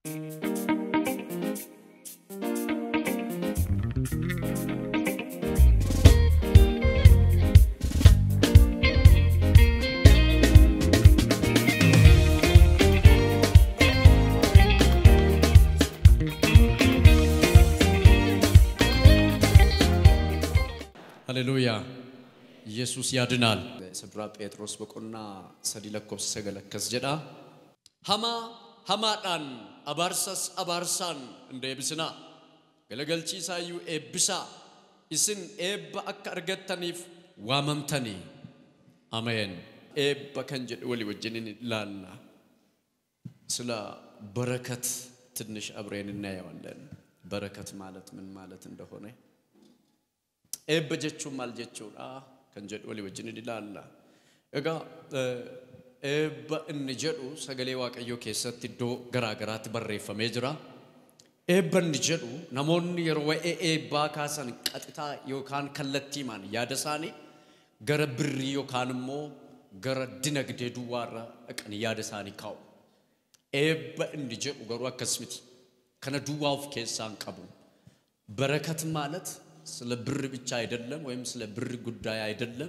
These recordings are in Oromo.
ሃሌሉያ ኢየሱስ ያድናል። ስብራ ጴጥሮስ boqonnaa sadii lakkoofsa sagal akkas jedha hamaa hamaadhaan abaarsas abaarsaan hin deebisinaa galagalchiisaayyuu eebbisaa isin eebba akka argattaniif waamamtanii ameen eebba kan jedhu walii wajjinin ilaalla ስለ በረከት ትንሽ አብሬን እናየዋለን በረከት ማለት ምን ማለት እንደሆነ eebba jechuun maal jechuudha kan jedhu walii wajjin ilaalla. Egaa eebba inni jedhu sagalee waaqayyoo keessatti iddoo garaa garaatti barreeffamee jira. Eebba inni jedhu namoonni yeroo waa'ee eebbaa kaasan qaxitaa yookaan kallattiimaan yaada isaanii gara birrii yookaan immoo gara dinagdee duwwaarra dhaqanii yaada isaanii kaa'u. Eebba inni jedhu garuu akkas miti. Kana duwwaa of keessaa hin qabu. በረከት ማለት ስለ ብር ብቻ አይደለም፣ ወይም ስለ ብር ጉዳይ አይደለም።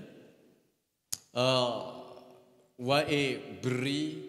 ዋኤ ብሪ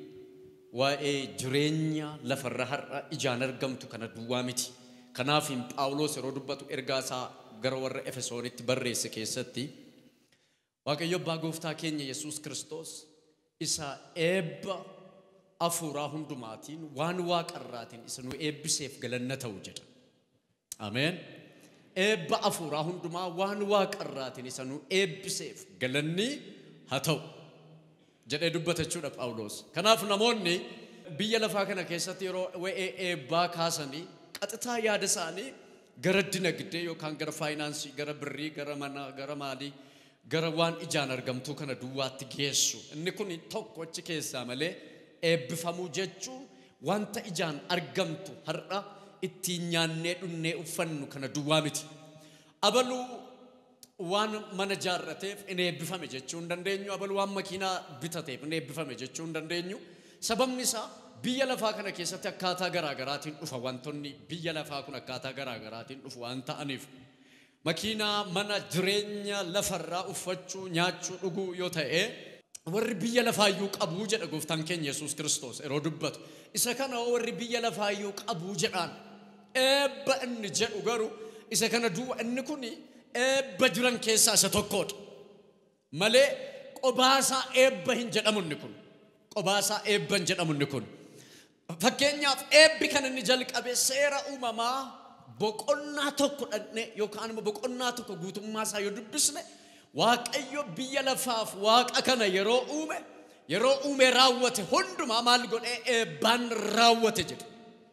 ዋኤ ጅሬኛ ለፈራ ሀራ ኢጃን አርገምቱ ከነ ዱዋ ሚቲ ከናፊን ጳውሎስ yeroo dubbatu ergaa isaa gara warra efesoonitti barreesse keessatti waaqayyo abbaa gooftaa keenya yesuus kiristoos isa eebba afuuraa hundumaatiin waan waaqarraatiin isa nu eebbiseef galanna ta'u jedha ameen eebba afuuraa hundumaa waan waaqarraatiin isa nu eebbiseef galanni haa ta'u jedhee dubbata jechuudha Phaawulos. Kanaaf namoonni biyya lafaa kana keessatti yeroo waa'ee eebbaa kaasanii qaxitaa yaada isaanii gara dinagdee yookaan gara faayinaansii, gara birrii, gara manaa, gara maalii, gara waan ijaan argamtuu kana duwwaatti geessu. Inni kun tokko achi keessaa malee eebbifamuu jechuun wanta ijaan argamtu har'a ittiin nyaannee dhunnee uffannu kana duwwaa miti. Abaluu waan mana jaarrateef in eebbifame jechuu hin dandeenyu. Abaluu waan makiinaa bitateef in eebbifame jechuu hin dandeenyu. Sababni isaa biyya lafaa kana keessatti akkaataa garaa garaatiin dhufa wantoonni biyya lafaa kun akkaataa garaa garaatiin dhufu waan ta'aniif makiinaa mana jireenya lafarraa uffachuu nyaachuu dhuguu yoo ta'e warri biyya lafaayyuu qabuu jedha gooftaan keenya Yesuus Kiristoos yeroo dubbatu isa kana warri biyya lafaayyuu qabuu jedhaan eebba inni jedhu garuu isa kana duuba inni kun eebba jiran keessaa isa tokkodha malee qobaasaa eebba hin jedhamu inni kun qobaasaa eebba hin jedhamu inni kun fakkeenyaaf eebbi kan inni jalqabe seera uumamaa boqonnaa tokko dhaqne yookaan immoo boqonnaa tokko guutummaa isaa yoo dubbisne waaqayyo biyya lafaaf waaqa kana yeroo uume yeroo uume raawwate hundumaa maal godhee eebbaan raawwate jedhe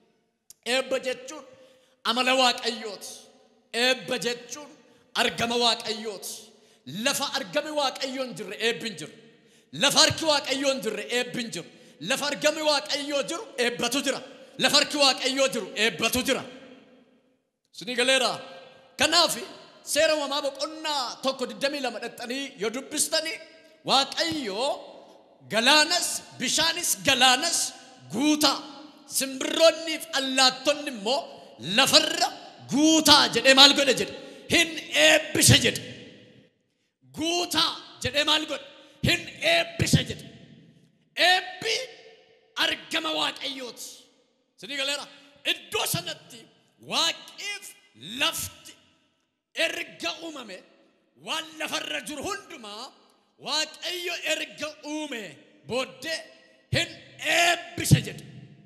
eebba jechuun amala waaqayyooti eebba jechuun argama waaqayyooti lafa argame waaqayyoo hin jirre eebbi hin jiru lafa harki waaqayyoo hin jirre eebbi hin jiru lafa argame waaqayyoo jiru eebbatu jira lafa harki waaqayyoo jiru eebbatu jira sinii galeera kanaaf seera uumamaa boqonnaa tokko digdamii lama dhaxxanii yoo dubbistanii waaqayyoo galaanas bishaanis galaanas guutaa simbirroonniif allaattonni immoo lafarra guutaa jedhee maal godhe jedhe hin eebbise jedhe guutaa jedhee maal godhe hin eebbise jedhe eebbi argama waaqayyooti sinii galeera iddoo sanatti waaqiif lafti erga uumame waan lafarra jiru hundumaa waaqayyo erga uume booddee hin eebbise jedhe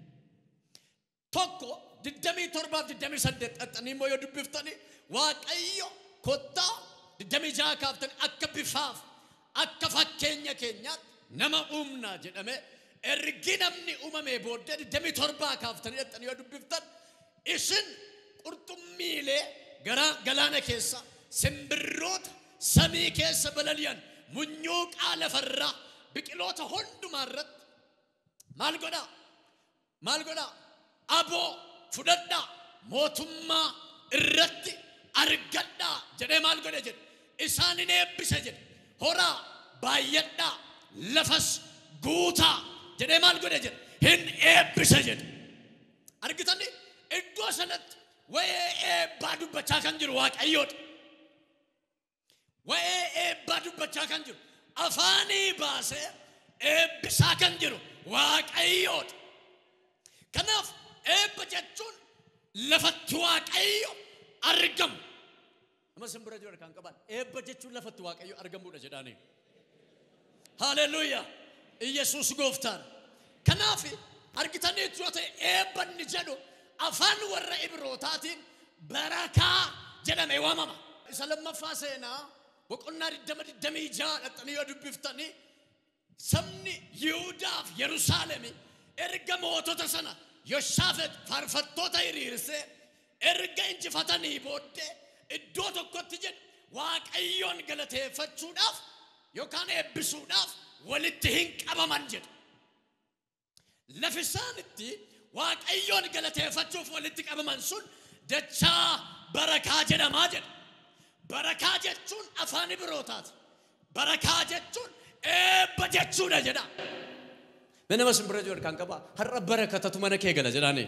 tokko digdamii torbaaf digdamii saddeet xaxxanii immoo yoo dubbiftanii waaqayyo kottaa digdamii jaha kaaftanii akka bifaaf akka fakkeenya keenyaatti nama uumnaa jedhame ergi namni uumame booddee digdamii torbaa kaaftanii xaxxanii yoo dubbiftan isin qurxummiilee gara galaana keessa simbirroota samii keessa balali'an munyuuqaa lafarraa biqiloota hundumaa irratti maal godhaa maal godhaa aboo fudhadhaa mootummaa irratti argadhaa jedhee maal godhe jedhe isaanin eebbise jedhe horaa baay'adhaa lafas guutaa jedhee maal godhe jedhe hin eebbise jedhe argi iddoo sanatti waa'ee eebbaa dubbachaa kan jiru waaqayyoodha. Waa'ee eebbaa dubbachaa kan jiru afaanii baasee eebbisaa kan jiru waaqayyoodha. Kanaaf eebba jechuun lafatti waaqayyo argamu. Nama simbira jiru kan qaban eebba jechuun lafatti waaqayyo argamuudha jedhaanii. Haleluuyaa! Iyyasuus gooftaan. Kanaaf argitaniitu yoo ta'e eebbanni jedhu afaan warra Ibrootaatiin barakaa jedhamee waamama. Isa lammaffaa seenaa boqonnaa digdama digdamii ja'a dhaxxanii yoo dubbiftanii sabni Yihuudaaf Yerusaalemi erga mootota sana Yoshaafet faarfattoota hiriirsee erga injifatanii booddee iddoo tokkotti jedhu waaqayyoon galateeffachuudhaaf yookaan eebbisuudhaaf walitti hin qabaman jedhu. Lafi isaan itti waaqayyoon galateeffachuuf walitti qabaman sun dachaa barakaa jedhamaa jedha. Barakaa jechuun afaan Ibrootaati. Barakaa jechuun eebba jechuudha jedha. Mee nama simbira jiru kan qaba har'a barakatatu mana kee gala jedhaanii.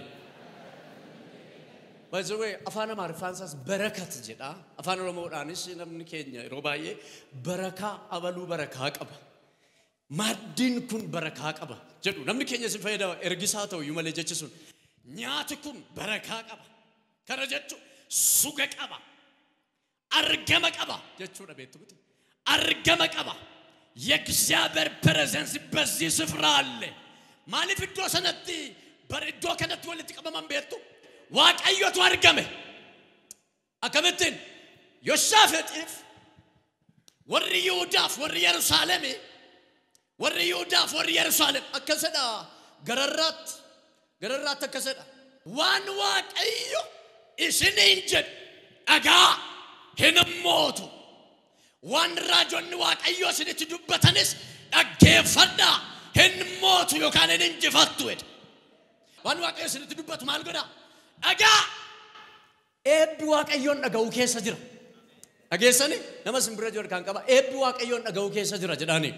By the way, afaan Amaariffaan isaas barakat jedha. Afaan Oromoodhaanis namni keenya yeroo baay'ee barakaa abaluu barakaa qaba. Maaddiin kun barakaa qaba jedhu namni keenya si fayyadama ergisaa ta'u iyyuu malee jechi sun nyaati kun barakaa qaba. Kana jechuun suga qaba. Argama qaba jechuudha beektu miti. Argama qaba. የእግዚአብሔር ፕሬዘንስ በዚህ ስፍራ አለ። ማሊፍ እዶ ሰነቲ በርዶ ከነቲ ወልት ቀመመን ቤቱ waaqayyotu argame akkamittiin yoshaafixiif warri yihudaaf warri yerusaalemi warri yihudaaf warri yerusaalem akkasidha gararraatti gararraatti akkasidha waan waaqayyo isiniin jedhu dhagaa hin mootu waan raajonni waaqayyo isinitti dubbatanis dhaggeeffadhaa hin mootu yookaan hin injifattu jedhe waan waaqayyo isinitti dubbatu maal godhaa dhagaa eebbi waaqayyoon dhaga'uu keessa jira. Dhageessani nama simbira jiru kan qaba eebbi waaqayyoon dhaga'uu keessa jira jedhaani.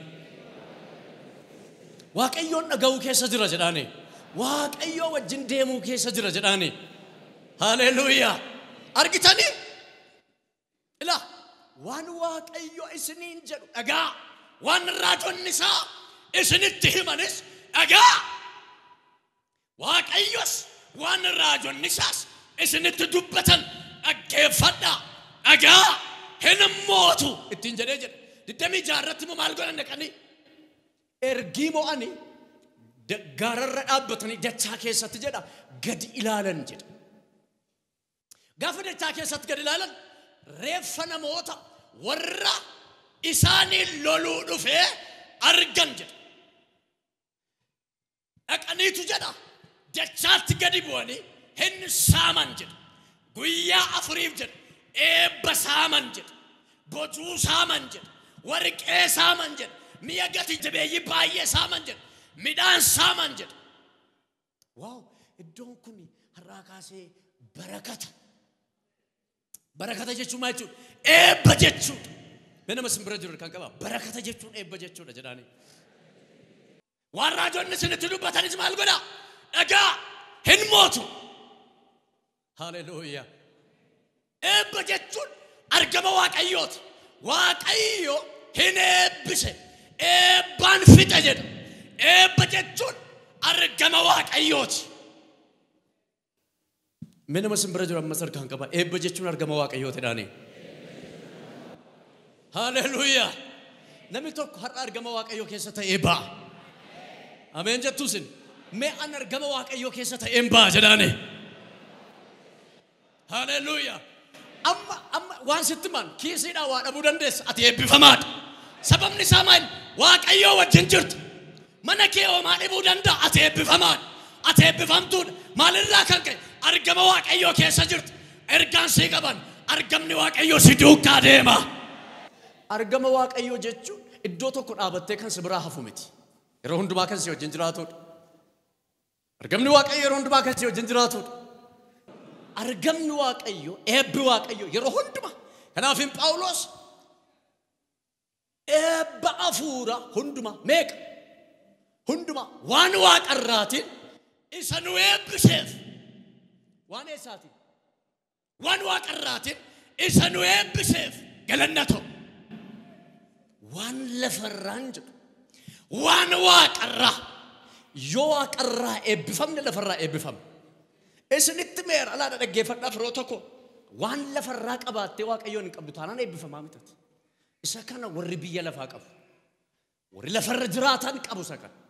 Waaqayyoon dhaga'uu keessa jira jedhaani. Waaqayyoo wajjin deemuu keessa jira jedhaani. Haleluuyaa. Argitanii? Ila waan waaqayyo isiniin jedhu dhagaa waan raajonni isaa isinitti himanis dhagaa. Waaqayyos waan raajonni isaas isinitti dubbatan dhaggeeffadhaa dhagaa hin mootu ittiin jedhee jedhe digdamii jaarratti immoo maal godhan dhaqanii ergii mo'anii gaararra dhaabbatanii dachaa keessatti jedha gadi ilaalan jedha gaafa dachaa keessatti gadi ilaalan reeffa namoota warra isaaniin loluu dhufee argan jedha dhaqaniitu jedha dachaatti gadi bu'anii hin saaman jedha guyyaa afuriif jedha eebba saaman jedha bocuu saaman jedha warqee saaman jedha mi'a gati jabeeyyii baay'ee saaman jedha midhaan saaman jedha waaw iddoon kun har'aa kaasee barakata barakata jechuun maal jechuudha eebba jechuudha mee nama simbira jiru kan qaba barakata jechuun eebba jechuudha jedhaanii waan raajonni isinitti dubbatanis maal godha dhagaa hin mootu haleluuyaa eebba jechuun argama waaqayyooti waaqayyo hin eebbise eebbaan fixe jedha eebba jechuun argama waaqayyooti mee nama simbira jiru ammas argaan qaba eebba jechuun argama waaqayyooti dhaanii haleluuyaa namni tokko har'a argama waaqayyoo keessa ta'ee ba'a ameen jettuusin mee an argama waaqayyoo keessa ta'een ba'a jedhaanii Haleluuyaa. Amma amma waan sitti man kiisiidhaan waa dhabuu dandeessa ati eebbifamaadha. Sababni isaa maal waaqayyoo wajjin jirtu. Mana kee homaa dhibuu danda'a ati eebbifamaadha. Ati eebbifamtuudha. Maalirraa kan ka'e argama waaqayyoo keessa jirtu. Ergaan sii qaban argamni waaqayyoo si duukaa deema. Argama waaqayyoo jechuun iddoo tokko dhaabattee kan si biraa hafu miti. Yeroo hundumaa kan si wajjin jiraatudha. Argamni waaqayyoo yeroo hundumaa kan si wajjin jiraatudha. argamni waaqayyo eebbi waaqayyo yeroo hunduma kanaafin phaawulos eebba afuura hunduma meeqa hunduma waan waaqarraatiin isa nu eebbiseef waan eessaatiin waan waaqarraatiin isa nu eebbiseef galanna ta'u waan lafarraan jedhu waan waaqarraa yoo waaqarraa eebbifamne lafarraa eebbifamne isinitti meera alaadha dhaggeeffadhaa firoo tokko waan lafarraa qabaattee waaqayyoon hin qabdu taanaan eebbifamaa mitati isa kana warri biyya lafaa qabu warri lafarra jiraatan qabu isa kana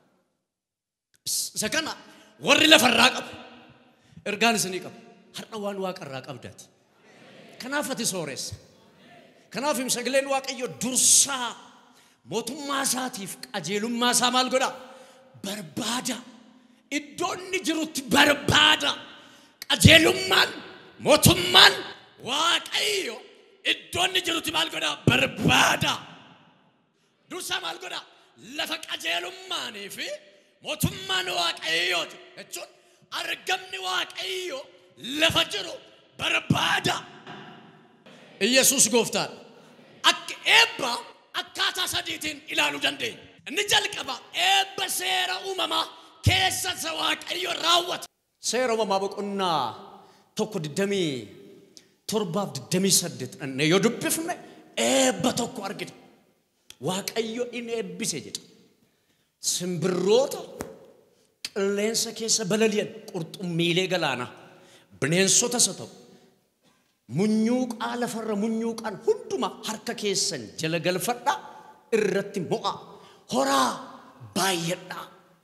isa kana warri lafarraa qabu ergaan isinii qabu har'a waan waaqarraa qabdaati kanaaf ati sooressa kanaaf sagaleen waaqayyo dursaa mootummaa isaatiif qajeelummaa isaa maal godha barbaada iddoo inni jirutti barbaada qajeelummaan mootummaan waaqayyo iddoo inni jirutti maal godha barbaada dursaa maal godha lafa qajeelummaanii fi mootummaan waaqayyoo jechuun argamni waaqayyo lafa jiru barbaada. Iyyasuus gooftaan akka eebba akkaataa sadiitiin ilaaluu dandeenya. Inni jalqaba eebba seera uumamaa keessa isa waaqayyo raawwata. Seera uumamaa boqonnaa tokko digdamii torbaaf digdamii saddeet dhannee yoo dubbifne eebba tokko argina. Waaqayyo in eebbise jedha. Simbirroota qilleensa keessa balali'an qurxummiilee galaanaa bineensota isa ta'u munyuuqaa lafarra munyuuqaan hunduma harka keessan jala galfadhaa irratti mo'a horaa baay'adhaa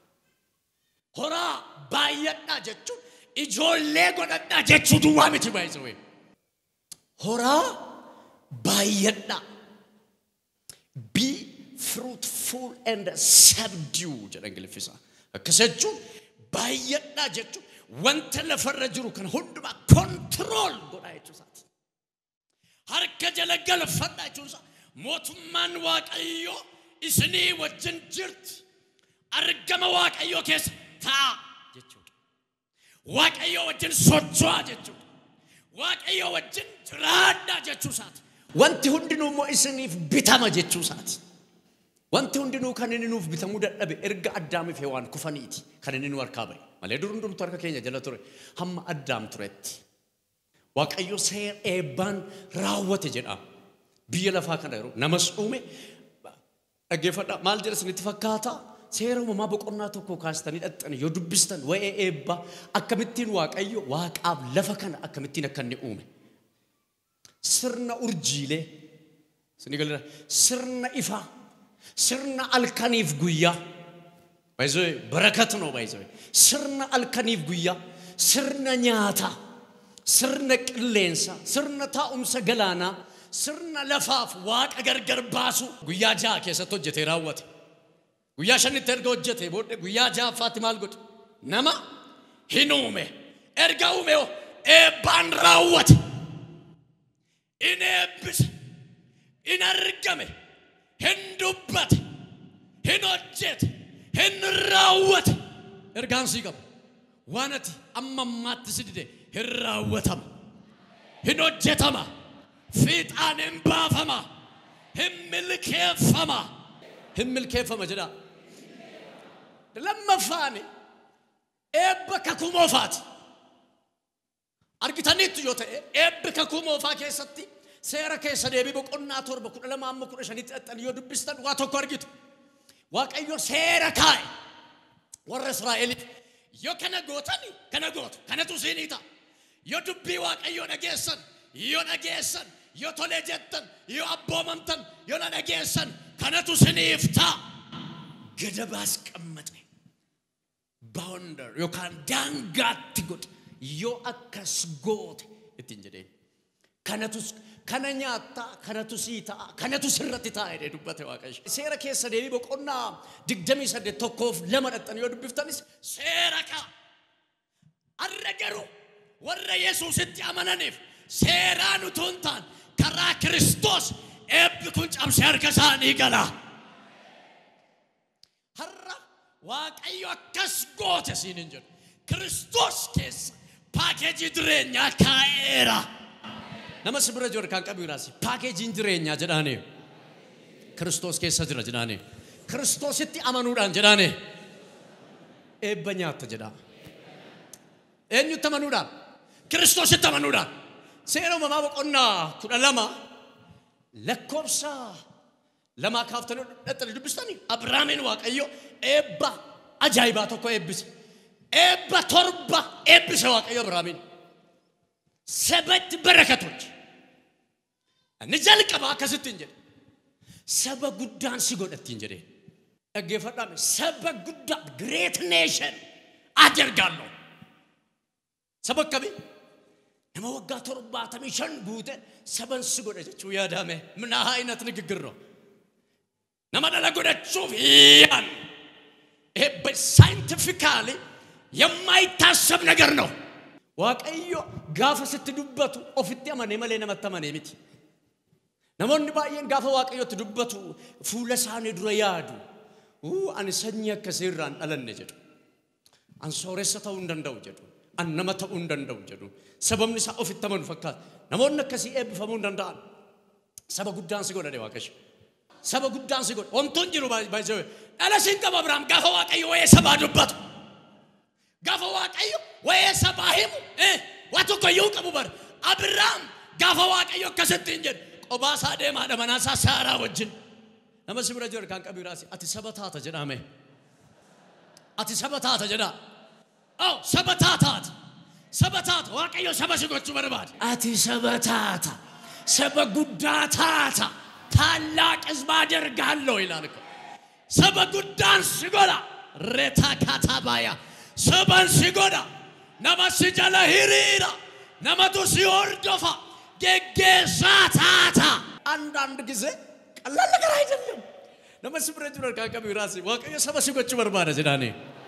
horaa baay'adhaa jechuun ijoollee godhadhaa jechuu duwwaa miti baay'isawee horaa baay'adhaa be fruitful and subdue jedha ingiliffisa akkas jechuun baay'adhaa jechuun wanta lafarra jiru kan hundumaa kontirool godhaa jechuusaati. Harka jala galfadhaa jechuunsa mootummaan waaqayyoo isinii wajjin jirti. Argama waaqayyoo keessa ta'a jechuudha. Waaqayyoo wajjin socho'aa jechuudha. Waaqayyoo wajjin jiraadhaa jechuusaati. Wanti hundinuu immoo isiniif bitama jechuusaati. Wanti hundinuu kan inni nuuf bitamuu dadhabe erga addaamiif hewaan kufaniiti kan inni nu harkaa ba'e. Malee dur hundumtu harka keenya jala ture hamma addaam turetti. Waaqayyo seera eebbaan raawwate jedha. Biyya lafaa kana yeroo namas uume dhaggeeffadhaa maal jedha isinitti fakkaata seera uumamaa boqonnaa tokko kaastanii dhaxxanii yoo dubbistan waa'ee eebbaa akkamittiin waaqayyo waaqaaf lafa kana akkamittiin akka inni uume. Sirna urjiilee isinii galira sirna ifaa sirna alkaniif guyyaa baay'isoo barakat noo baay'isoo sirna alkaniif guyyaa sirna nyaataa sirna qilleensa sirna taa'umsa galaanaa sirna lafaaf waaqa gargar baasu guyyaa ja'a keessatti hojjetee raawwate guyyaa shanitti erga hojjete booddee guyyaa ja'affaatti maal godhe nama hin uume erga uume eebbaan raawwate in eebbise in argame hin dubbate hin hojjete hin raawwate ergaan sii qabu waan ati amma ammaatti si dide hin raawwatama hin hojjetama fiixaan hin baafama hin milkeeffama hin milkeeffama jedha lammaffaani eebba kakuu moofaati argitaniittu yoo ta'e eebbi kakuu moofaa keessatti seera keessa deebii boqonnaa torba kudha lama amma kudha shanitti dhaxxan yoo dubbistan waa tokko argitu waaqayyo seera kaa'e warra israa'eliif yoo kana gootani kana gootu kanatu siinii ta'a yoo dubbii waaqayyoo dhageessan yoo dhageessan yoo tolee jettan yoo abboomamtan yoo na dhageessan kanatu siniif ta'a gadabaas qammate baawundar yookaan daangaatti godhe yoo akkas goote ittiin jedheen kanatus kana nyaattaa kanatu sii ta'a kanatu sirratti ta'a jedhee dubbate waaqayyo seera keessa deebii boqonnaa digdamii saddeet tokkoof lama dhaxxan yoo dubbiftanis seera kaa arra garuu warra yesuusitti amananiif seeraan utuu hin taane karaa kiristoos eebbi kun cabsee harka isaanii gala. Har'a waaqayyo akkas goote siin hin jedhu kiristoos keessa paakeejii jireenyaa kaa'eera. Nama si bira jiru kan qabu jiraasi paakeejiin jireenyaa jedhaanii kiristoos keessa jira jedhaanii kiristoositti amanuudhaan jedhaanii eebba nyaatta jedhaa. Eenyutti amanuudhaan? kiristoositti amanuudhaan seera uumamaa boqonnaa kudha lama lakkoofsa lamaa kaaftanii dhaxxanii dubbistanii Abrahaamiin Waaqayyo eebba ajaa'ibaa tokko eebbise. Eebba torba eebbise Waaqayyo Abrahaamiin. Sabatti barakatochi. Inni jalqaba akkasittiin jedhe. Saba guddaan si godhattiin jedhee. Dhaggeeffadhaame saba guddaa great nation adargaalloo. Saba akkamii? Nama waggaa torbaatamii shan guute saban si godha jechuu yaadame. Mina ayinat ንግግር ነው። nama dhala godhachuuf ያን ይሄ ሳይንቲፊካሊ የማይታሰብ ነገር ነው። waaqayyo gaafa sitti dubbatu ofitti amanee malee namatti amanee miti. Namoonni baay'een gaafa waaqayyotti dubbatu fuula isaanii dura yaadu. Uu ani sanyii akkasii irraa hin dhalanne jedhu. An sooressa ta'uu hin danda'u jedhu. An nama ta'uu hin danda'u jedhu. Sababni isaa ofitti amanu fakkaata. Namoonni akkasii eebbifamuu hin danda'an. Saba guddaan si godhane waaqayyo. Saba guddaan si godha. Wantoon jiru baay'ee dhala siin qaba Abiraam gaafa waaqayyo waa'ee sabaa dubbatu. Gaafa waaqayyo waa'ee sabaa himu waa tokko iyyuu qabu bara. Abiraam gaafa waaqayyo akkasittiin jedhu qobaa isaa deemaadha manaa isaa saaraa wajjin. Nama si bira jiru kan qabiraasi ati saba taata jedhame. Ati saba taata jedhaa. Oh saba taataati. Saba taata waaqayyo saba si gochuu barbaade. Ati saba taata. Saba guddaa taata. ታላቅ ሕዝብ አደርጋለሁ ይላል እኮ። ሰበ ጉዳን ሲጎዳ ሬታ ካታባያ ሰበን ሲጎዳ ነመ ሲጀለ ሂሪራ ነመቱ ሲወርዶፋ ጌጌሳ ታታ አንዳንድ ጊዜ ቀላል ነገር አይደለም። ነመ ስብረ ጅረ ካቀቢ ራሲ ዋቀዮ ሰበ ሲጎቹ በርባደ ጅዳኔ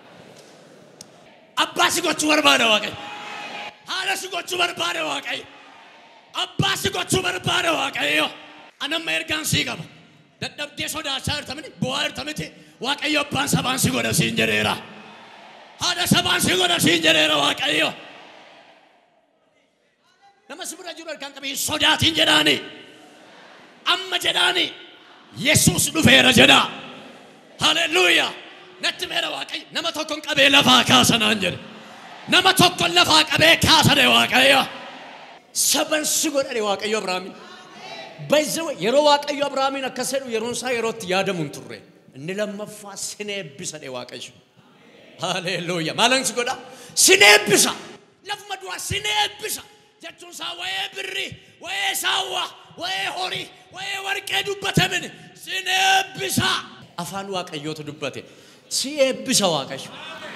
አባ ሲጎቹ በርባደ ዋቀይ ሀለ ሲጎቹ በርባደ ዋቀይ አባ ሲጎቹ በርባደ ዋቀዮ anamma ergaan sii qaba dadhabdee sodaachaa jirtamini bu'aa jirtamiti waaqayyo abbaan sabaan si godha siin jedheera haadha sabaan si godha siin jedheera waaqayyo nama si bira jiru ergaan qabii sodaatiin jedhaani amma jedhaani yesuus dhufeera jedha haleluuyaa natti meera waaqayyo nama tokkon qabee lafaa kaasanaan jedhe nama tokkon lafaa qabee kaasane waaqayyo saban si godhane waaqayyo abrahaamin Baay'ee yeroo waaqayyo Abrahaamiin akkas jedhu yeroon isaa yerootti yaadamu hin turre. Inni lammaffaa sin eebbisa dhe waaqayyo. Haleluuya. Maalan si godha? Sin eebbisa. Lafuma du'a sin eebbisa. Jechuun isaa wayee birrii, wayee saawwaa, wayee horii, wayee warqee dubbatamin sin eebbisa. Afaan waaqayyootu dubbate. Si eebbisa waaqayyo.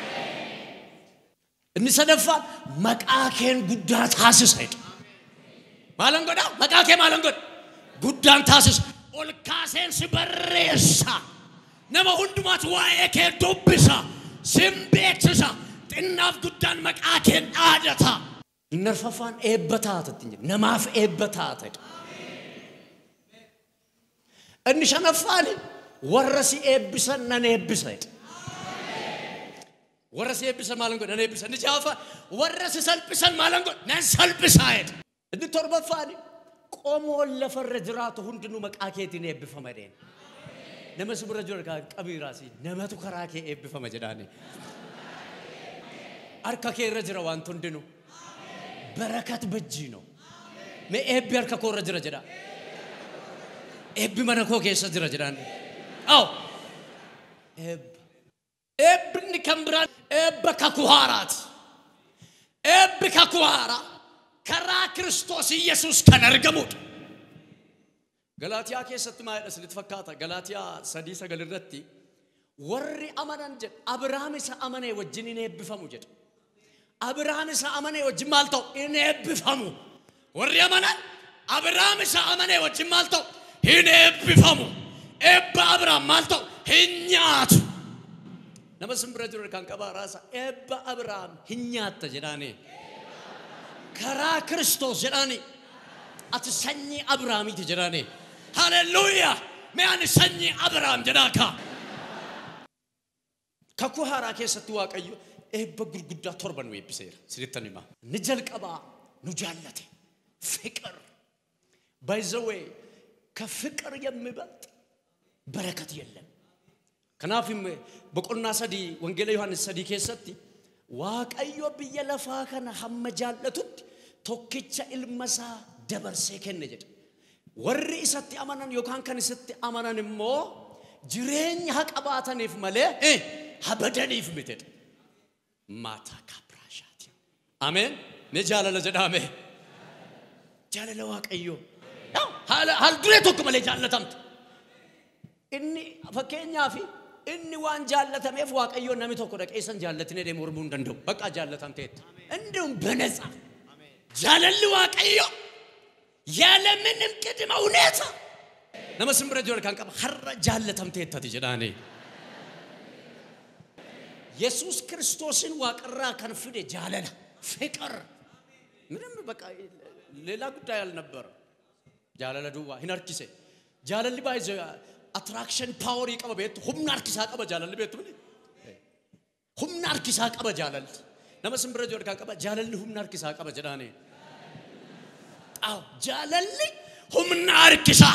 Inni sadaffaan maqaa keen guddaa taasisa jedha. Maalan godha? Maqaa kee maalan godha? guddaan taasisa ol kaaseen si barreessa nama hundumaatu waa'ee kee dubbisa sin beeksisa xinnaaf guddaan maqaa kee dhaadata. Inni arfaffaan eebba taatatti namaaf eebba taatedha. Inni shanaffaan warra si eebbisan nan eebbisedha. Warra si eebbisan maalan godha nan eebbisa. Inni jaafa warra si salphisan maalan godha nan salphisaedha. Inni torbaffaan qomoon lafarra jiraatu hundinuu maqaa keetiin eebbifama deen. Nama si bira jiru qabiiraasi namatu karaa kee eebbifama jedhaani. Harka kee irra jira wanti hundinuu. Barakat bajjii ነው. Mee eebbi harka koo irra jira jedha. Eebbi mana koo keessa jira jedhaan. Aw. Eebba. Eebbinni kan biraan eebba kakuu haaraati. Eebbi kakuu haaraa. karaa Kiristoos Iyyasuus kan argamudha. Galaatiyaa keessatti maal jedha isinitti fakkaata? Galaatiyaa sadii sagal irratti warri amanan jedha Abiraam isa amanee wajjin hin eebbifamu jedha. Abiraam isa amanee wajjin maal ta'u hin eebbifamu. Warri amanan Abiraam isa amanee wajjin maal ta'u hin eebbifamu. Eebba Abiraam maal ta'u hin nyaatu. Nama simbira jiru kan qabaa raasa eebba Abiraam hin nyaatta jedhaanii. karaa Kiristoos jedhaani ati sanyii Abiraamiiti jedhaani. Haleluuyaa! Mee ani sanyii Abiraam jedhaa kaa. Kakuu haaraa keessatti Waaqayyo eebba gurguddaa torba nu eebbiseera. Sirrittan himaa. Ni jalqabaa nu jaallate. Fiqir. Baay'izawee ከፍቅር የሚበልጥ በረከት የለም። ከናፍም በቆና ሰዲ ወንጌላ ዮሐንስ ሰዲ ኬሰቲ waaqayyo biyya lafaa kana hamma jaallatutti tokkicha ilma isaa dabarsee kenne jedha. Warri isatti amanan yookaan kan isatti amanan immoo jireenya haa qabaataniif malee eh, haa badaniif mitedha. Maataa kaabiraashaati. Ameen. Ni jaalala jedhame. Jaalala waaqayyoo. Yaa, Haala haal duree tokko malee jaallatamte. Inni fakkeenyaaf inni waan jaallatameef waaqayyoon namni tokko dhaqeessan jaallatinee deemu mormuu hin danda'u. Bakka jaallatamteetta. Indiሁም በነፃ jaalalli waaqayyo ያለምንም ቅድመ ሁኔታ nama simbira jiru kan qaba har'a jaallatamteettati jedhaanii. Yesuus kiristoosን waaqarraa kan fide jaalala ፍቅር ምንም በቃ ሌላ ጉዳይ አልነበረ። jaalala duwwaa hin harkise jaalalli baay'ee attraction paaworii qaba beektu humna harkisaa qaba jaalalli beektu miti humna harkisaa qaba jaalalli nama simbira jiru kan qaba jaalalli humna harkisaa qaba jedhaanii. አዎ jaalalli humna harkisaa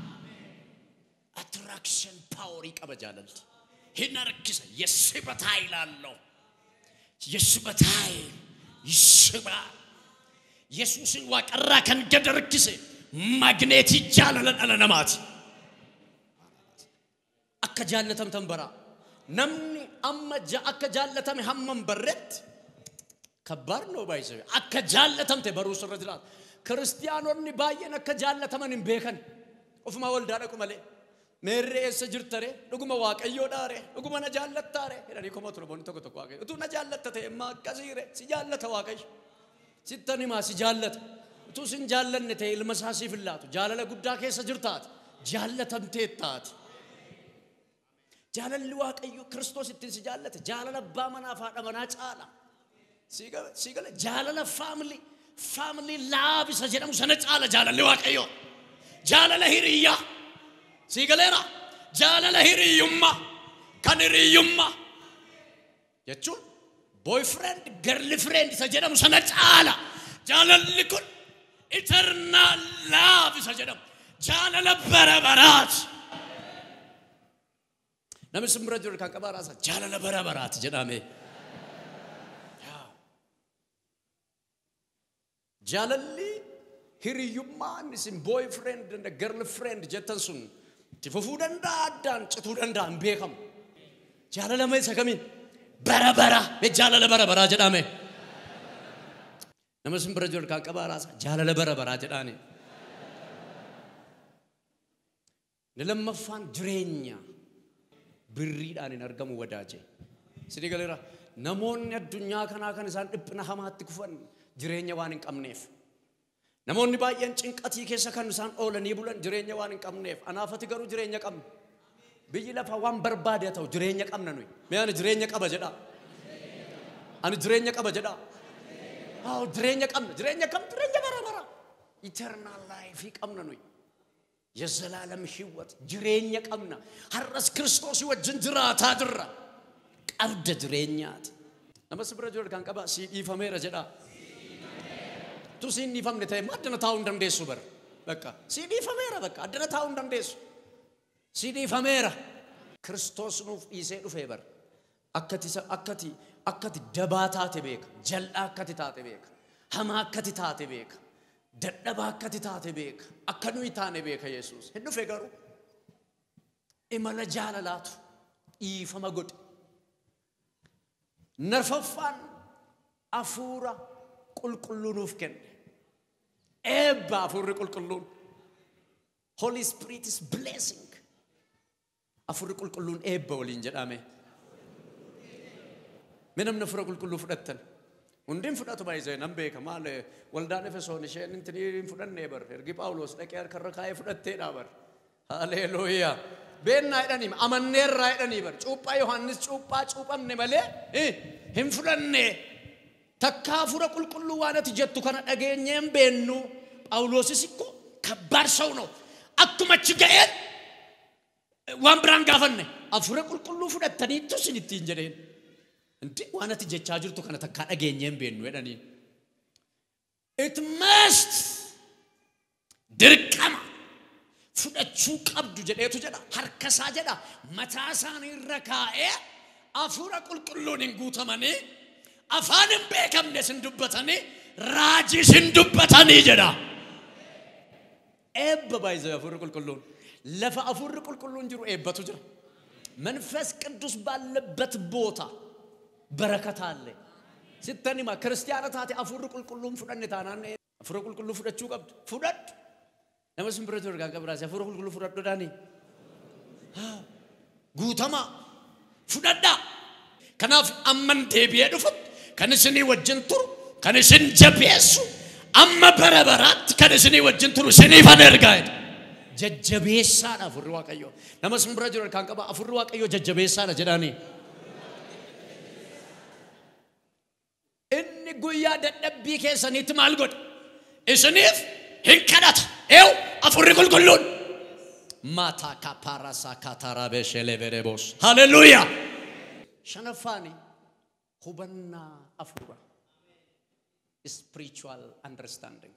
attraction paaworii qaba jaalalli hin harkisa የስበት ኃይል አለው የስበት ኃይል ይስባል yesuusin waaqarraa kan gad harkise magneetii jaalala dhala namaati. Akka jaallatamtan bara namni amma ja- akka jaallatame hamman barretti kabbaar noo baay'ise akka jaallatamte baruu sirra jiraata. Kiristiyaanonni baay'een akka jaallataman hin beekan ofumaa waldaa dhaqu malee. Meerree eessa jirtare dhuguma waaqayyoo dhaare dhuguma na jaallattaare jedhanii koma ture boonni tokko tokko waaqayyo utuu na jaallatta ta'e immaa akkasiire si jaallata waaqayyo. sittan himaa si jaallata utuu sin jaallanne ta'e ilma isaa siif hin laatu jaalala guddaa keessa jirtaati jaallatamteettaati jaalalli waaqayyo kiristoos ittiin si jaallate jaalala abbaa manaa fi haadha manaa caala si gala jaalala faamilii faamilii laabisa jedhamu sana caala jaalalli waaqayyo jaalala hiriyyaa si galeera jaalala hiriyyummaa kan hiriyyummaa jechuun boyfriend girlfriend isa jedhamu sana caala jaalalli kun eternal love isa jedhamu jaalala bara baraati namni simbira jiru kan qabaa raasa jaalala bara baraati jedhame jaalalli hiriyyummaan isin boyfriend and girlfriend jettan sun itti fufuu danda'a addaan cituu danda'a hin beekamu jaalala mee isa kamiin bara bara jaalala bara baraa jedhame nama simbira jiru kan qabaa raasa jaalala bara baraa jedhaani ni lammaffaan jireenya birriidhaan hin argamu wadaaje sidii galeera namoonni addunyaa kanaa kan isaan dhiphina hamaatti kufan jireenya waan hin qabneef namoonni baay'een cinqatii keessa kan isaan oolanii bulan jireenya waan hin qabneef anaafati garuu jireenya qabna biyyi lafa waan barbaade haa ta'u jireenya qabna nuyi mee ani jireenya qaba jedha ani jireenya qaba jedha haa jireenya qabna jireenya kam jireenya bara bara ኢተርናል ላይፍ qabna nuyi የዘላለም ህይወት jireenya qabna har'as kiristoos wajjin jiraataa jirra qabda jireenyaati nama si bira jiru kan qaba sii dhiifameera jedha tu siin dhiifamne ta'e addana taa'uu hin dandeessu bara bakka sii dhiifameera bakka addana taa'uu hin dandeessu sii dhiifameera kiristoos nuuf dhiisee dhufee bara akkati akkati akkati dabaa taate beeka jal'aa akkati taate beeka hamaa akkati taate beeka dadhabaa akkati taate beeka akka nuyi taane beeka yesuus hin dhufe garuu imala jaalalaatu dhiifama godhe narfaffaan afuura qulqulluu nuuf kenne eebba afuurri qulqulluun holy spirit is blessing afuurri qulqulluun eebba waliin jedhame mee namni afuura qulqulluu fudhattan hundiin fudhatu baay'isee nan beeka maal waldaan efesoon isheen intinii hin fudhannee bar ergi phaawulos dhaqee harkarra kaa'ee fudhatteedha bar haleeluuyaa beennaa jedhanii amanneerraa jedhanii bar cuuphaa yohannis cuuphaa cuuphamne malee hin fudhanne takkaa afuura qulqulluu waan ati jettu kana dhageenyee hin beennu phaawulosis ikko kabbaar ሰው ነው akkuma achi ga'een waan biraan gaafanne afuura qulqulluu fudhattaniittu isin ittiin jedheen እንዴ waan ati jechaa jirtu kana takkaa dhageenyee hin beennu jedhaniin it must dirqama fudhachuu qabdu jedheetu jedha harkasaa jedha mataa isaanii irra kaa'ee afuura qulqulluun hin guutamanii afaan hin beekamne sin dubbatanii raajii sin dubbatanii jedha. Eebba baay'isee afurri qulqulluun lafa afurri qulqulluun jiru eebbatu jira. መንፈስ ቅዱስ ባለበት ቦታ በረከት አለ። ስተኒማ ክርስቲያና ታቴ አፉር ቁልቁሉን ፍደን ታናነ አፉር ቁልቁሉ ፍደችው ቀብድ ፍደድ ነመስም ብረት ወርጋ ቀብራሲ አፉር ቁልቁሉ ፍደድ ዳኒ ጉተማ ፍደዳ ከናፍ አመን ዴቢዬ ዱፈት ከንስኒ ወጅን ቱሩ ከንስን ጀቤሱ አመ በረበራት ከንስኒ ወጅን ቱሩ ስኒ ፈነርጋይድ jajjabeessaadha afurri waaqayyo nama sin bira jiru kan qaba afurri waaqayyo jajjabeessaadha jedhaani inni guyyaa dadhabbii keessaniitti maal godha isiniif hin kadhata eew afurri qulqulluun maataa kapaarasaa kaataraa beesheelee bereeboos haleluuyaa shanaffaani hubannaa afura spiritual understanding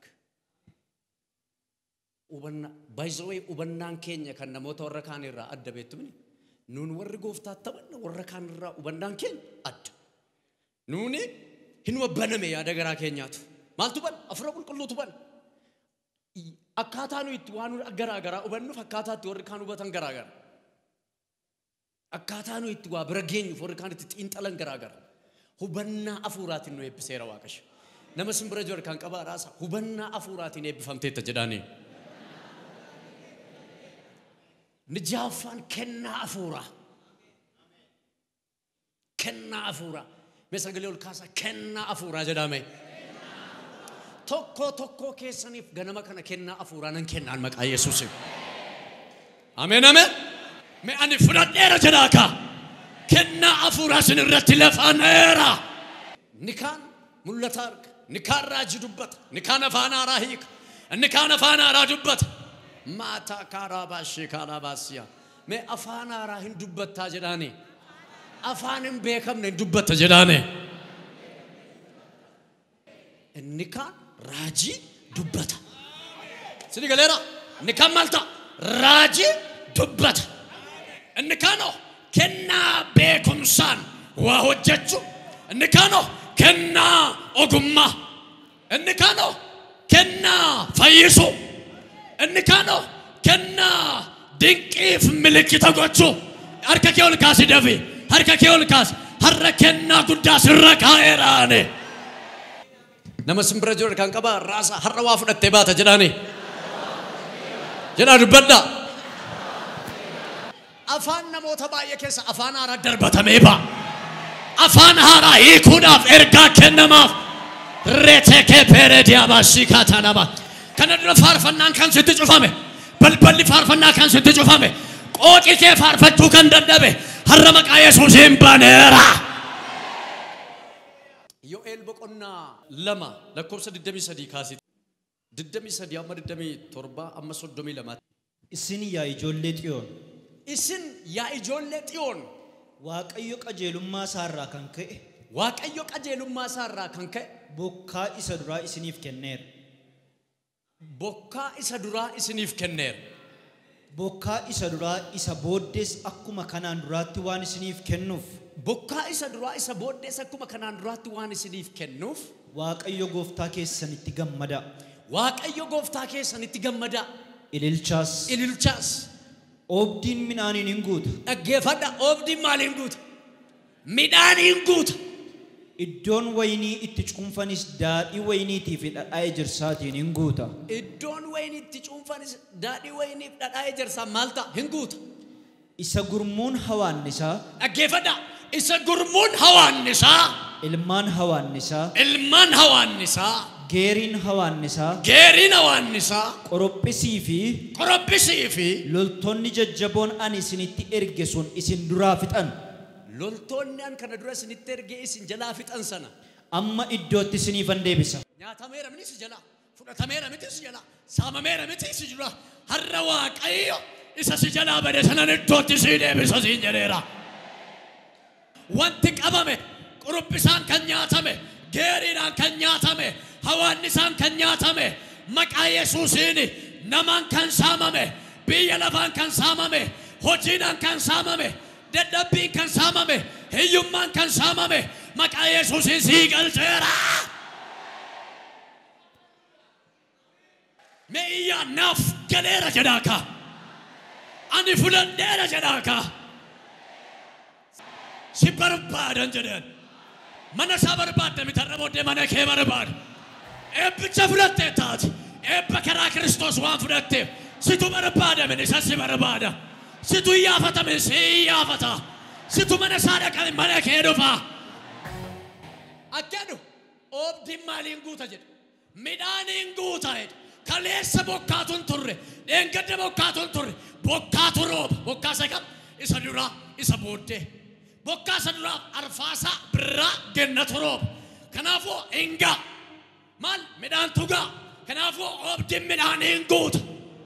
hubanna baay'isawee hubannaan keenya kan namoota warra kaan irraa adda beektumni nuun warri gooftaa taphanna warra kaan irraa hubannaan keenya adda nuuni hin baname yaada garaa keenyaatu maaltu ban afura qulqulluutu ban akkaataa nu itti waan garaa garaa hubannuuf akkaataa itti warri kaan hubatan garaa gara akkaataa nu itti waa bira geenyuuf warri kaan itti xiinxalan garaa gara hubannaa afuuraatiin nu eebbiseera waaqayyo nama sin bira jiru kan qabaa raasa hubannaa afuuraatiin eebbifamteetta jedhaanii. Nijaaffaan kennaa afuuraa. Kennaa afuuraa. Mee sagalee ol kaasaa kennaa afuuraa jedhame. Tokkoo tokkoo keessaniif ganama kana kennaa afuuraa nan kennaan maqaa Yesuusiin. Ameen ameen. Mee ani fudhadheera jedhaa kaa. Kennaa afuuraa sin irratti lafaaneera. Ni kaan mul'ata arga. Ni kaan raajii dubbata. Ni kaan afaan haaraa hiika. Ni kaan afaan haaraa dubbata. maataa kaarabaashee kaarabaasiya mee afaan haaraa hin dubbattaa jedhaane afaan hin beekamne hin dubbatta jedhaane inni kaan raajii dubbata sini galeera inni kaan maalta raajii dubbata inni kaanoo kennaa beekumsaan waa hojjechuu inni kaanoo kennaa ogummaa inni kaanoo kennaa fayyisuu inni kaanoo kennaa dinqiif milikkita gochuu harka kee ol kaasi dafi harka kee ol kaasi har'a kennaa guddaa sirra kaa'eeraane. Nama simbira jiru kan qaba raasa har'a waa fudhattee baata jedhaani. Jedhaa dubbadda. Afaan namoota baay'ee keessa afaan haaraa darbatamee ba'a. Afaan haaraa hiikuudhaaf ergaa kennamaaf. Reetekee peerediyaa baasii kaatanamaa. kana dura faarfannaan kan sitti cufame balballi faarfannaa kan sitti cufame qooqi kee faarfachuu kan dadhabe har'a maqaa yesuusiin baneera. Yo'eel boqonnaa lama lakkoofsa 23 kaasite 23 amma 27 amma 32 Isin yaa ijoollee xiyoon isin yaa ijoollee xiyoon Waaqayyo qajeelummaa isaarraa kan ka'e waaqayyo qajeelummaa isaarraa kan ka'e bokkaa isa duraa isiniif kenneera. bokkaa isa duraa isiniif kenneera. Bokkaa isa duraa isa booddees akkuma kanaan duraatti waan isiniif kennuuf Bokkaa isa duraa isa booddees akkuma kanaan duraatti waan isiniif kennuuf Waaqayyo gooftaa keessanitti gammada. Waaqayyo gooftaa keessanitti gammadaa Ililchaas ililchaas oobdiin midhaaniin hin guuta. dhaggeeffadha oobdiin maaliin guuta midhaaniin guuta Iddoon waynii itti cuunfanis daadhii wayniitii fi dhadhaa ejersaatiin hin guuta. iddoon wayni itti cuunfanis daadhii wayniif dhadhaa ejersaa maal ta'a hin guuta Isa gurmuun hawaannisaa dhaggeeffadha isa gurmuun hawaannisaa ilmaan hawaannisaa ilmaan hawaannisaa geeriin hawaannisaa geeriin hawaannisaa qorophisii fi qorobbisii fi loltoonni jajjaboon ani isinitti erge sun isin duraa fixan loltoonni an kana dura isinitti ergee isin jalaa fixan sana amma iddootti isiniifan deebisa. nyaatameera miti si jala fudhatameera miti si jala saamameera miti si jala har'a waaqayyo isa si jalaa bade sanan iddootti si deebisa siin jedheera wanti qabame qurubbisaan kan nyaatame geeriidhaan kan nyaatame hawaannisaan kan nyaatame maqaa yesuusiin namaan kan saamame biyya lafaan kan saamame hojiidhaan kan saamame dadhabbiin kan saamame hiyyummaan kan saamame maqaa yesuusiin sii galcheera. Mee iyyaa naaf galeera jedhaa kaa. Ani fudhadheera jedhaa kaa. Si barbaadan jedheen. Mana isaa barbaadde mitarra booddee mana kee barbaada. Eebbicha fudhattee taati. Eebba karaa Kiristoos waan fudhatteef situ barbaadamin isa si barbaada. Situ iyyaafatamin si iyyaafata. Situ mana isaa dhaqamin mana kee dhufa. Akkanu oobdiin maaliin guuta jedhe. Midhaaniin guuta jedhe. Kaleessa bokkaatuun turre. Dheengadda bokkaatuun turre. Bokkaatu rooba. Bokkaa isa qaba. Isa duraa isa booddee. Bokkaa isa duraa arfaasaa birraa gennatu rooba. Kanaafuu hingaa. Maal midhaan tugaa. Kanaafuu oobdiin midhaaniin guuta.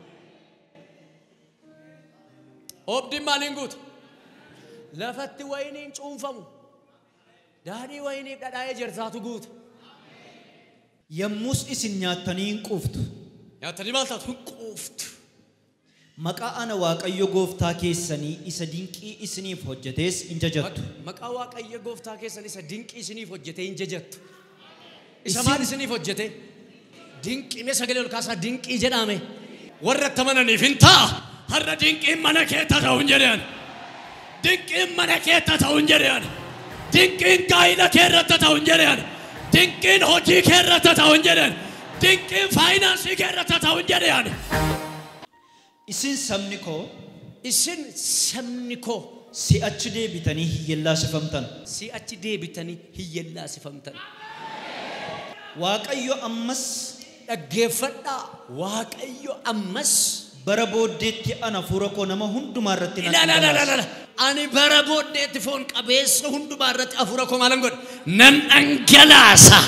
Oobdiin maaliin guuta? Lafatti wayiniin cuunfamu. Daadhii wayiniif dhadhaa'ee jirtaatu guuta. Yommus isin nyaattanii hin quuftu. Nyaatanii maal taatu? Hin quuftu. Maqaa ana Waaqayyo gooftaa keessanii isa dinqii isiniif hojjetees hin jajattu. Maqaa Waaqayyo gooftaa keessan isa dinqii isiniif hojjetee hin jajattu. Isa Isin- maal isiniif hojjete? Dinqii mee sagalee ol kaasaa dinqii jedhame. Warra itti amananiif hin ta'a. Har'a dinqiin mana keetta ta'u hin jedhan. Dinqiin mana keetta ta'u hin jedhan. Dinqiin gaa'ila kee irratti ta'u hin jedhan. Dinqiin hojii kee irratti ta'u hin jedhan. Dinqiin faayinaansii kee irratti ta'u hin jedhan. Isin sabni koo Isin sabni koo si'achi deebitanii hiyyellaasifamtan. si'achi deebitanii hiyyellaasifamtan. Waaqayyo ammas Dhaggeeffadhaa Waaqayyo ammas bara booddeetti ana fuura koo nama hundumaa irratti nan ilaalaa dhangalaasa. ani bara booddeetti foon qabeessa hundumaa irratti hafuura koo maalan godha nan dhangalaasa.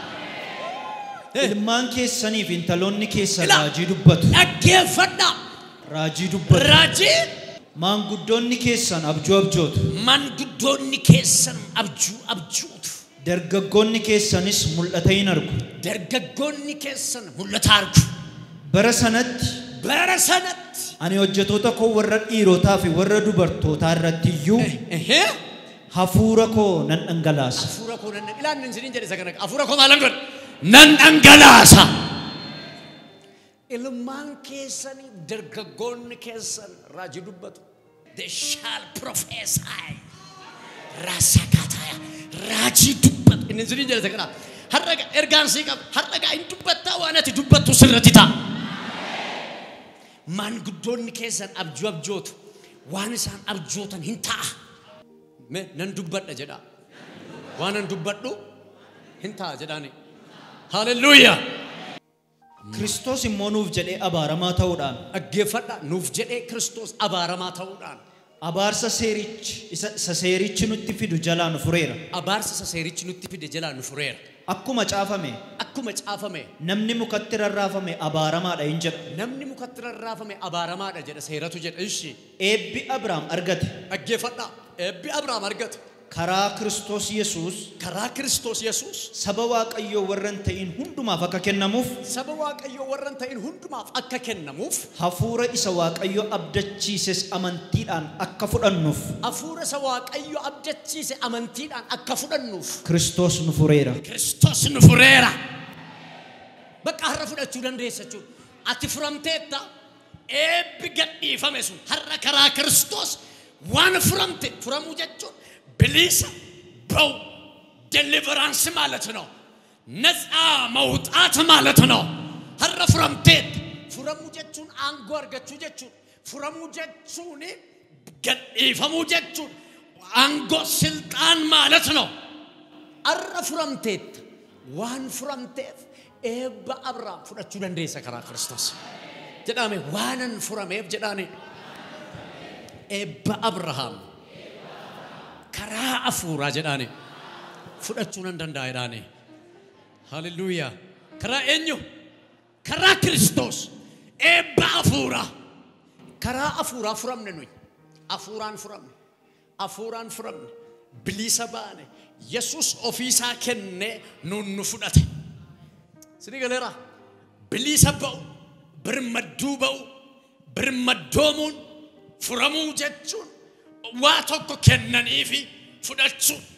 Ilmaan keessaniif intaloonni keessan Ila- raajii dubbatu. Dhaggeeffadhaa Raajii dubbatu. raajii Maanguddoonni keessan abjuu abjootu. manguddoonni keessan abjuu abjuutu. Dargaggoonni keessanis mul'ata hin argu. Dargaggoonni keessan mul'ata argu. Bara sanatti Bara sanatti ani hojjetoota koo warra dhiirotaa fi warra dubartootaa irratti iyyuu ehee, hafuura koo nan dhangalaasa. hafuura koo nan ilaalni isiniin jedhe isa kana hafuura koo maalan godha nan dhangalaasa. Ilmaan keessanii dargaggoonni keessan raajii dubbatu. They shall prophesy. Raasakataya. Raajii dubbatu. Inni isiniin jedhe isa kana. Har'a ga- ergaan sii qaba. Har'a gaa hin dubbattaa waan ati dubbattu sirratti ta'a. Maanguddoonni keessan abjuu abjootu. Waan isaan abjootan hin ta'a. Mee nan dubbadha jedha. Waan nan dubbadhu hin ta'a jedhaani. Hallelujah. Kiristoos immoo nuuf jedhee abaaramaa ta'uudhaan Dhaggeeffadha nuuf jedhee Kiristoos abaaramaa ta'uudhaan abaarsa seerichi isa isa seerichi nutti fidu jalaa nu fureera. abaarsa isa seerichi nutti fide jalaa nu fureera. Akkuma caafame Akkuma caafame namni mukatti rarraafame abaaramaadha hin jedha. namni mukatti rarraafame abaaramaadha jedha seeratu jedha ishi. Eebbi Abrahaam argate Dhaggeeffadha eebbi Abrahaam argate karaa Kiristoos Yesuus karaa Kiristoos Yesuus saba Waaqayyoo warra hin ta'in hundumaaf akka kennamuuf saba Waaqayyoo warra hin ta'in hundumaaf akka kennamuuf hafuura isa Waaqayyo abdachiises amantiidhaan akka fudhannuuf hafuura isa Waaqayyo abdachiise amantiidhaan akka fudhannuuf Kiristoos nu fureera. Kiristoos nu fureera. Bakka har'a fudhachuu dandeessa jechuudha. Ati furamteetta eebbi gadhiifame sun har'a karaa Kiristoos waan furamte furamuu jechuun bilisa በው ደሊቨራንስ ማለት ነው። ነፃ መውጣት ማለት ነው። ሀረ ፍረምቴት ፍረሙ ጀቹን አንጎ አርገቹ ጀቹን ፍረሙ ጀቹን ገዲፈሙ ጀቹን አንጎ ስልጣን ማለት ነው። አረ ፍረምቴት ዋን ፍረምቴፍ ኤባ አብራም ፍረቹ ደንዴሰ ከራ ክርስቶስ ጀዳሜ ዋነን ፍረሜፍ ጀዳኔ ኤባ አብርሃም karaa afuuraa jedhaani fudhachuu nan danda'a jedhaani haleluuyaa karaa eenyu karaa kiristoos eebba afuuraa karaa afuuraa furamne nuyi afuuraan furamne afuuraan furamne bilisa baane yesus ofiisaa kennee nuun nu fudhate sini galeera bilisa ba'u birmadduu ba'u birmaddoomuun furamuu jechuun waa tokko kennanii fi fudhachuun